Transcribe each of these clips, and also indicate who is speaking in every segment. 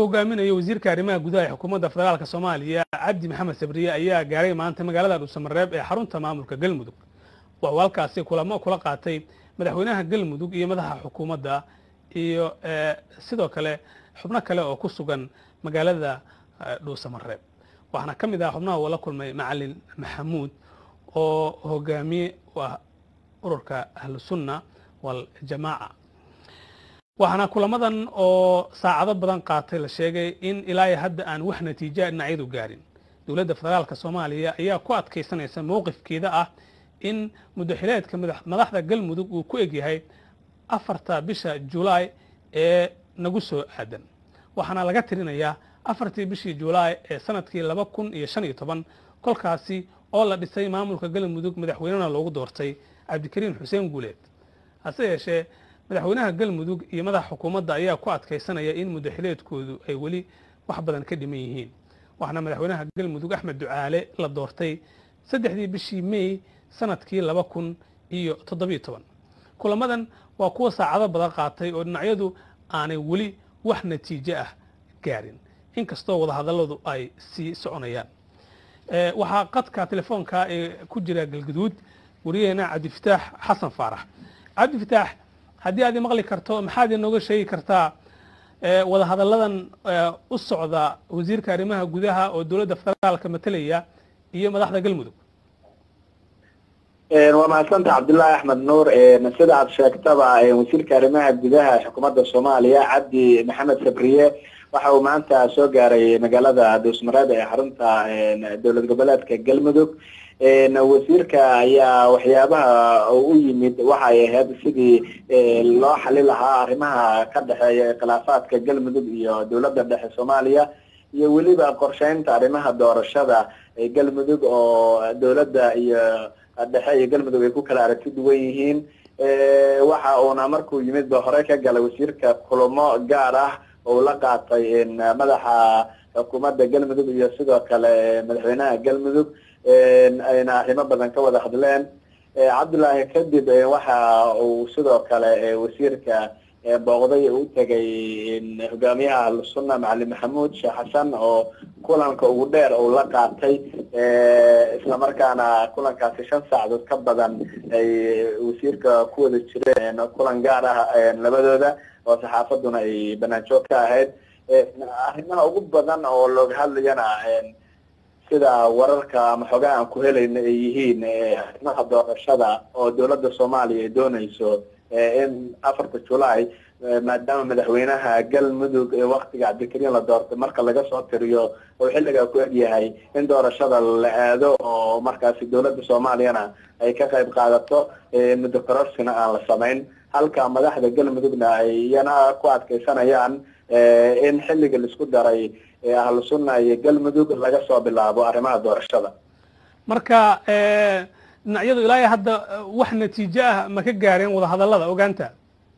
Speaker 1: hogaaminayo wasiirka arrimaha gudaha ee xukuumadda federaalk soomaaliya cabdi maxamed sabriye ayaa gaaray maanta magaalada dhuusamareeb ee xarunta maamulka galmudug waxuu halkaasi kulamo kula qaatay madaxweynaha galmudug iyo madaxa xukuumadda iyo sidoo kale xubno kale oo ku sugan magaalada dhuusamareeb waxaana ka mid ah xubnaha uu la kulmay macalin maxamuud oo hogaamiye u ah ururka ahlusunna waljamaaca waxaana kulamadan oo saacado badan qaatay la sheegay in ilaa hadda aan wax natiija dhinacyadu gaarin dowladda federaalk soomaaliya ayaa ku adkaysanaysa mowqifkeeda ah in muddaxileedka madaxda galmudug uu ku egyahay afarta bisha julaay ee nagu soo aadan waxaana laga tirinayaa afartii bishii julaay ee sanadkii laba kun iyo shan iyo toban kolkaasi oo la dhisay maamulka galmudug madaxweynena loogu doortay cabdikariin xuseen guuleed hase yeeshee madaxweynaha galmudug iyo madaxa xukuumadda ayaa ku adkaysanaya in muddaxileedkoodu ay weli wax badan ka dhiman yihiin waxaana madaxweynaha galmudug axmed ducaale la doortay saddexdii bishii mey sanadkii laba kun iyo toddobiyo toban kulamadan waa kuwa saacado badan qaatay oo dhinacyadu aanay weli wax natiijo ah gaarin inkastoo wadahadalladu ay sii soconayaan waxaa qadka telefoonka ee ku jira galguduud wariyaheena cabdifataax xasan faarax cabdifataax haddii aad maqli karto maxaad inooga sheegi kartaa wadahadalladan u socda wasiirka arrimaha gudaha oo dowladda federaalka matalaya iyo madaxda galmudug
Speaker 2: waa mahadsanta cabdullaahi axmed nuur sida aad sheegtaba wasiirka arrimaha gudaha xukuumadda soomaaliya cabdi maxamed sabriye waxa uu maanta soo gaaray magaalada dhuusmareeb ee xarunta dowlad goboleedka galmudug wasiirka ayaa waxyaabaha u yimid waxay ahayd sidii loo xali lahaa arrimaha ka dhexeeya khilaafaadka galmudug iyo dowladda dhexe soomaaliya iyo weliba qorsheynta arrimaha doorashada galmudug oo dowladda iyo dhexe iyo galmudug ay ku kala aragti duwan yihiin waxa uuna markuu yimid ba hore ka galay wasiirka kulamo gaar ah oo la qaatay madaxa xukuumadda galmudug iyo sidoo kale madaxweynaha galmudug ayna arrimo badan ka wada hadleen cabdullaahi kadib waxa uu sidoo kale wasiirka booqday u tegay hogaamiyaha ahlusunna macalin maxamuud sheekh xasan oo kulanka ugu dheer uu la qaatay islamarkaana kulankaasi shan saacadood ka badan ay wasiirka ku wada jireen kulan gaar ah labadooda oo saxaafaduna ay banaanjoog ka ahayd arrimaha ugu badan oo looga hadlayana sida wararka ama xogaha aan ku helayno ay yihiin arrimaha doorashada oo dowladda soomaaliya ay doonayso in afarta julaay maadaama madaxweynaha galmudug waktiga cabdikariin la doortay marka laga soo tiriyo oo xilligaa ku egyahay in doorashada la aado oo markaasi dowladda soomaaliyana ay ka qayb qaadato muddo kororsina aan la samayn halka madaxda galmudugna ay iyana ku adkaysanayaan in xilliga laisku daray ahlu sunna iyo galmudug laga soo bilaabo arrimaha doorashada
Speaker 1: marka dhinacyadu ilaa hadda wax natiijo ah ma ka gaareen wadahadallada ogaanta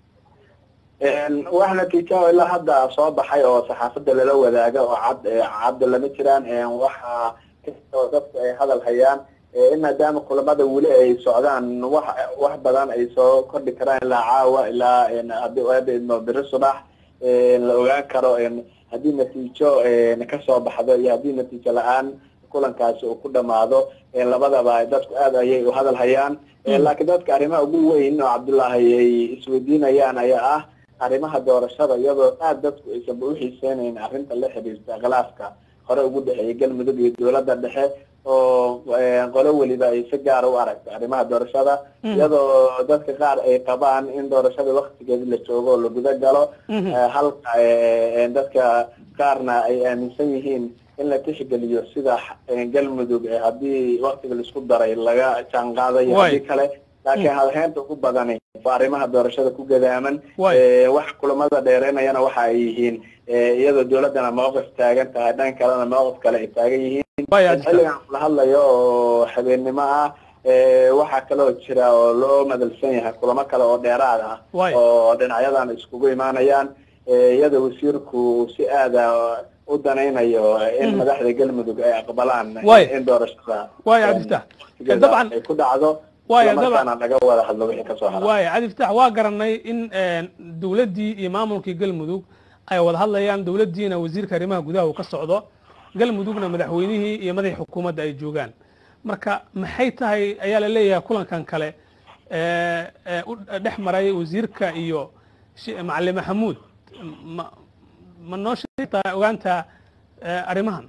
Speaker 2: wax natiijo oo ilaa hadda soo baxay oo saxaafadda lala wadaaga oo cad cadda lama jiraan waxa kastoo dadku ay hadal hayaan in maadaama kulamada weli ay socdaan wax wax badan ay soo kordhi karaan ilaa caawa ilaa hadii hadda idmo biri subax la ogaan karo haddii natiijo kasoo baxdo iyo haddii natiijo la-aan kulankaasi uu ku dhamaado labadaba dadku aad ayay u hadal hayaan laakiin dadka arrimaha ugu weyn oo cabdullaahi ay isweydiinayaan ayaa ah arrimaha doorashada iyadoo aad dadku aysanba uxiiseynayn arrinta la xiriirta khilaafka hore ugu dhexeeya galmudug iyo dowladda dhexe oo qolo weliba ay si gaara u aragto arrimaha doorashada iyadoo dadka qaar ay qabaan in doorashada waktigeedi la joogo oo la guda galo halka dadka qaarna ay aaminsan yihiin in la tixgeliyo sida galmudug haddii waktiga laisku daray laga jaan qaadayo haddii kale laakiin hadheynta ugu badani waa arrimaha doorashada ku gadaaman waxa kulamada dheereynayana waxa ay yihiin iyadoo dowladdana mawqif taagan tahay dhan kalena mawqif kale ay taagan yihiin xilligan la hadlayo oo habeennimo ah waxaa kaloo jira oo loo madalsan yahay kulamo kale oo dheeraad ah oo dhinacyadan iskugu imaanayaan iyadoo wasiirku si aada u danaynayo in madaxda galmudug ay aqbalaan in doorashada
Speaker 1: dabcan
Speaker 2: ay ku dhacdo islamarkaana laga wada hadlo wixii kasoo hara
Speaker 1: waaya cabdi fatax waa garanay in dowladdii iyo maamulkii galmudug ay wada hadlayaan dowladdiina wasiirka arrimaha gudaha uu ka socdo galmudugna madaxweynihii iyo madaxii xukuumadda ay joogaan marka maxay tahay ayaa la leeyahay kulankan kale u dhex maray wasiirka iyo macalin maxamuud ma ma noo sheegtaa ogaantaa arrimahan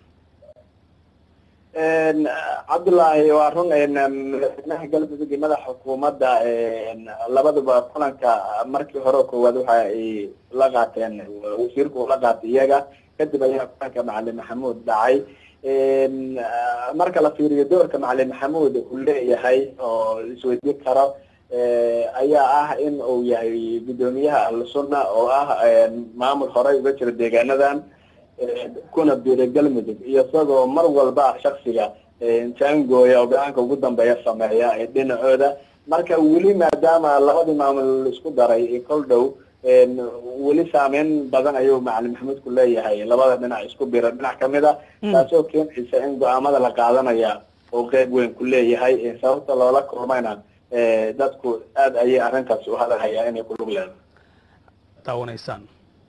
Speaker 2: cabdullaahi waa run madaxweynaha galmudug iyo madaxa xukuumadda labaduba kulanka markii hore koowaad waxa ay la qaateen wasiirku ula qaatay iyaga kadib ayaa kulanka macalin maxamuud dhacay marka la fiiriyo doorka macalin maxamuud uu leeyahay oo isweydiin karo ayaa ah in uu yahay guddoomiyaha ahlusunna oo ah maamul horey uga jira deegaanadan kuna biiray galmudug iyo isagoo mar walba shaksiga jaangooya oo go-aanka ugu dambeeya sameeya dhinacooda marka weli maadaama labadii maamul isku daray kol dhow weli saameyn badan ayuu macalin maxamuud ku leeyahay labada dhinac isku bira dhinac kamid a taasoo keenaysa in go-aamada la qaadanaya oo qeyb weyn ku leeyahay sababta loola kulmayna dadku aada ayay arrintaas u hadalhayaa inay ku lug leedahay
Speaker 1: daawanaysaan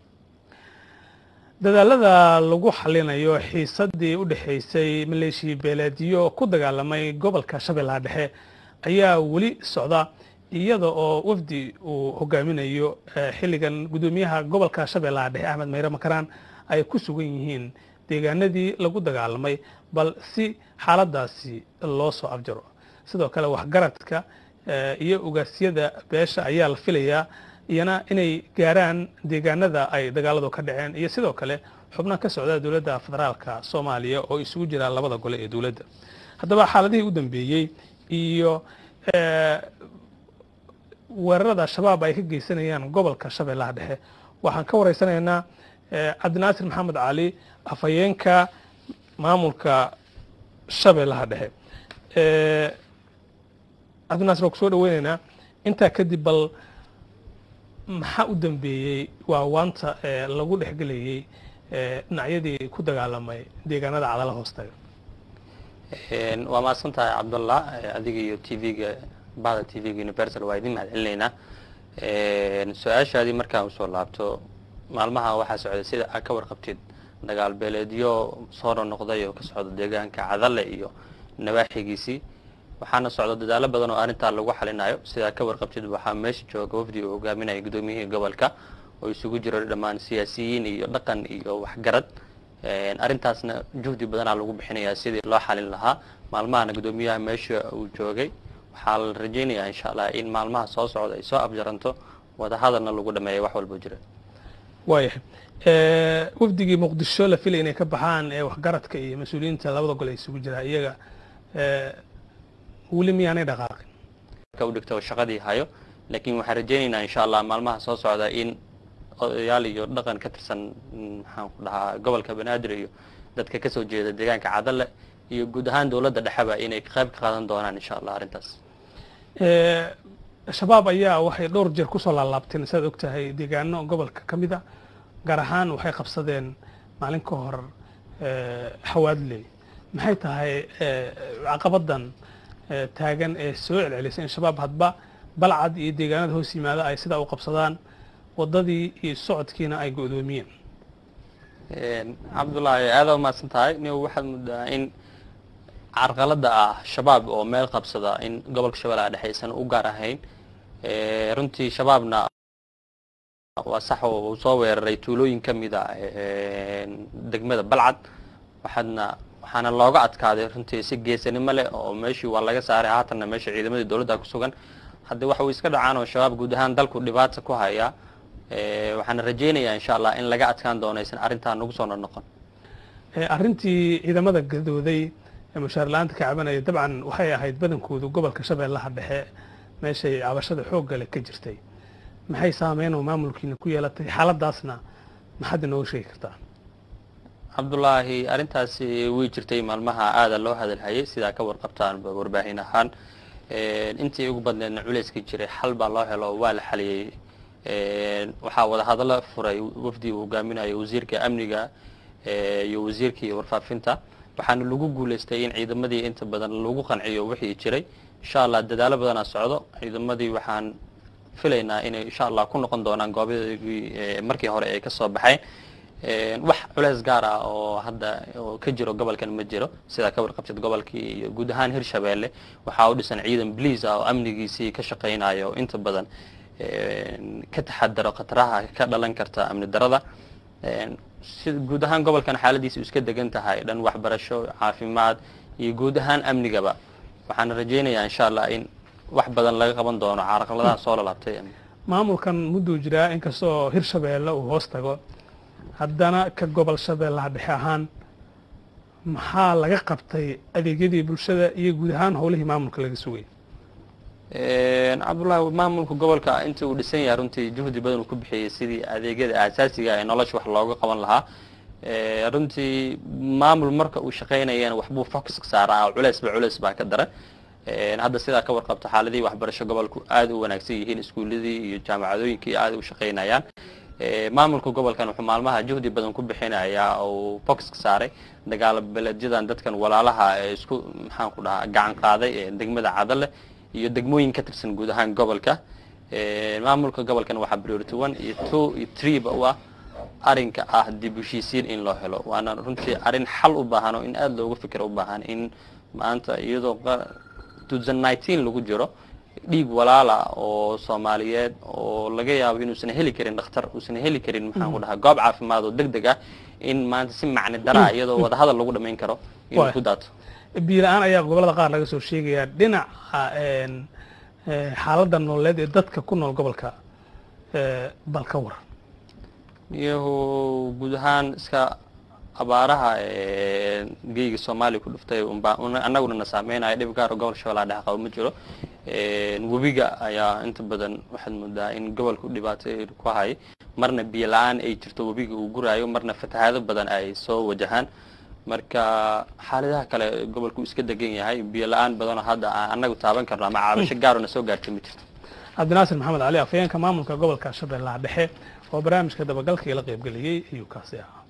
Speaker 1: dadaalada lagu xalinayo xiisadii u dhexaysay maleeshiya beeleedyo ku dagaalamay gobolka shabeellaha dhexe ayaa weli socda iyada oo wafdi uu hogaaminayo xilligan guddoomiyaha gobolka shabeellaha dhexe axmed mayre makaraan ay ku sugan yihiin deegaanadii lagu dagaalamay bal si xaaladaasi loo soo afjaro sidoo kale waxgaradka iyo ogaasyada beesha ayaa la filayaa iyana inay gaaraan deegaanada ay dagaaladu ka dhaceen iyo sidoo kale xubno ka socda dowladda federaalka soomaaliya oo isugu jira labada gole ee dowladda haddaba xaaladihii u dambeeyey iyo weerarada shabaab ay ka geysanayaan gobolka shabeellaha dhexe waxaan ka wareysanaynaa cabdinaasir maxamed cali afhayeenka maamulka shabeellaha dhexe cabdinaasir waan kusoo dhaweyneynaa intaa kadib bal maxaa u dambeeyey waa waanta lagu dhexgelayey dhinacyadii ku dagaalamay deegaanada cadala hoostaga
Speaker 3: waa mahadsan tahay cabdullah adiga iyo t v-ga bahda t v-ga universal waa idin mahad celinaynaa su-aashaadii markaan usoo laabto maalmaha waxaa socday sida aad ka warqabtid dagaal beeleedyo soo nonoqday oo ka socda deegaanka cadale iyo nawaaxigiisii waxaana socda dadaalo badan oo arrintaa lagu xalinayo sidaa ka warqabtid waxaa meesha jooga wafdi uu hogaaminaya guddoomiyihii gobolka oo isugu jiro dhammaan siyaasiyiin iyo dhaqan iyo waxgarad arrintaasna juhdi badanaa lagu bixinayaa sidii loo xalin lahaa maalmahana guddoomiyaha meesha uu joogay waxaa la rajaynayaa insha allah in maalmaha soo socda ay soo afjaranto wadahadalna lagu dhameeya wax walbo jira
Speaker 1: waayahay wafdigii muqdisho la filay inay ka baxaan ee waxgaradka iyo mas-uuliyiinta labada gol ay isugu jiraa iyaga weli miyaanay dhaqaaqin
Speaker 3: ka u dhigto shaqadii hayo laakiin waxaan rajaynaynaa insha allah maalmaha soo socda in odayaal iyo dhaqan ka tirsan maxaan ku dhahaa gobolka banaadir iyo dadka kasoo jeeda deegaanka cadale iyo guud ahaan dowladda dhexeba inay qayb ka qaadan doonaan insha allah arrintaas
Speaker 1: shabaab ayaa waxay dhowr jeer kusoo laalaabteen saad og tahay deegaano gobolka ka mid a gaar ahaan waxay qabsadeen maalin ka hor xawaadley maxay tahay caqabadan taagan ee soo celcelisay in shabaab hadba balcad iyo deegaanada hoos yimaada ay sidaa u qabsadaan wadadii iyo socodkiina ay go-doomiyeen
Speaker 3: cabdullaahi aada umahadsan tahay ni waxaad muddaa in carqalada ah shabaab oo meel qabsada in gobolka shabeellaha dhexe aysan u gaar ahayn runtii shabaabna waa sax oo uu soo weeraray tuulooyin ka mid a degmada balcad waxaadna waxaana looga adkaaday runtii si geesanimo leh oo meeshii waa laga saaray haatanna meesha ciidamadii dowladda ku sugan haddii waxa uu iska dhacaan oo shabaab guud ahaan dalku dhibaata ku haya waxaana rajaynayaa insha allah in laga adkaan doono aysan arrintaa nagu soo noqon
Speaker 1: arrintii ciidamada gadooday ee mushaar la-aanta ka cabanaya dabcan waxay ahayd badankoodu gobolka shabeellaha dhexe meeshay cabashada xoogga leh ka jirtay maxay saameyn oo maamulkiina ku yeelatay xaaladaasna maxaad inooga sheegi kartaa
Speaker 3: cabdullaahi arrintaasi way jirtay maalmaha aada loo hadalhayay sidaa ka warqabtaan warbaahin ahaan intii ugu badneedna culayska jiray xal baa loo helo waa la xaliyey waxaa wadahadalo furay wafdi uu hogaaminayo wasiirka amniga iyo wasiirkii warfaafinta waxaana lagu guulaystay in ciidamadii inta badan lagu qanciyo wixii jiray insha allah dadaalo badanaa socdo ciidamadii waxaan filaynaa inay insha allah ku noqon doonaan goobyadii markii hore ay kasoo baxeen wax culeys gaar ah oo hadda oo ka jiro gobolkan ma jiro sidaa ka warqabtid gobolkii iyo guud ahaan hirshabeelle waxaa u dhisan ciidan bliis ah oo amnigiisii ka shaqaynayo oo inta badan ka taxadaro khataraha ka dhalan karta amni darada si guud ahaan gobolkan xaaladiisa iska degan tahay dhan waxbarasho caafimaad iyo guud ahaan amnigaba waxaan rajaynayaa insha allah in wax badan laga qaban doono caraqladaha soo lalaabtay
Speaker 1: maamulkan mudduu jiraa inkastoo hirshabeelle uu hoos tago haddana ka gobol shabeellaha dhexe ahaan maxaa laga qabtay adeegyadii bulshada iyo guud ahaan howlihii maamulka laga sugay
Speaker 3: cabdullahi maamulka gobolka intii uu dhisan yahay runtii juhdi badan uu ku bixiyey sidii adeegyada aasaasiga ee nolosha wax looga qaban lahaa runtii maamul marka uu shaqaynayana waxbuu focus saaraa oo culeysba culeys baa ka daran hadda sidaa ka warqabto xaaladihii waxbarasho gobolku aad u wanaagsan yihiin iskuuladii iyo jaamacadooyinkii aad u shaqaynayaan maamulka gobolkan wuxuu maalmaha juhdi badan ku bixinayaa oo focuska saaray dagaalo beledyadan dadkan walaalaha ee isku maxaan ku dhahaa gacan qaaday ee degmada cadale iyo degmooyin ka tirsan guud ahaan gobolka maamulka gobolkan waxaa priority one iyo two iyo three ba u ah arrinka ah dib u heshiisiin in loo helo waana runtii arrin xal u baahan oo in aada looga fikiro u baahan in maanta iyadoo lagu jiro dhiig walaala oo soomaaliyeed oo laga yaabo inuusan heli karin dhakhtar uusan heli karin maxaan ku dhahaa goob caafimaad oo deg deg ah in maanta si macni daraa iyadoo wadahadal lagu dhamayn karo inuu ku daato
Speaker 1: biila-aan ayaa gobollada qaar laga soo sheegayaa dhinaca xaaladda nololeed ee dadka ku nool gobolka bal ka waran
Speaker 3: iyahu guud ahaan iska abaaraha geyga soomaaliya ku dhuftay annaguna na saameynaya dhib gaaro gobol shabeellaha dhexe qabo ma jiro webiga ayaa inta badan waxaad moodaa in gobolku dhibaato ku hay marna biyo la-aan ay jirto webiga uu guraayo marna fatahaado badan ay soo wajahaan marka xaaladaha kale gobolku iska degan yahay biyo la-aan badanoo hadda aan annagu taaban karno ama caabasho gaarona soo gaartay ma jirto
Speaker 1: cabdinaasir maxamed cali afhayeenka maamulka gobolka shabeellaha dhexe oo barnaamijka dabagalka ila qaybgeliyey ayuu kaasi ahaa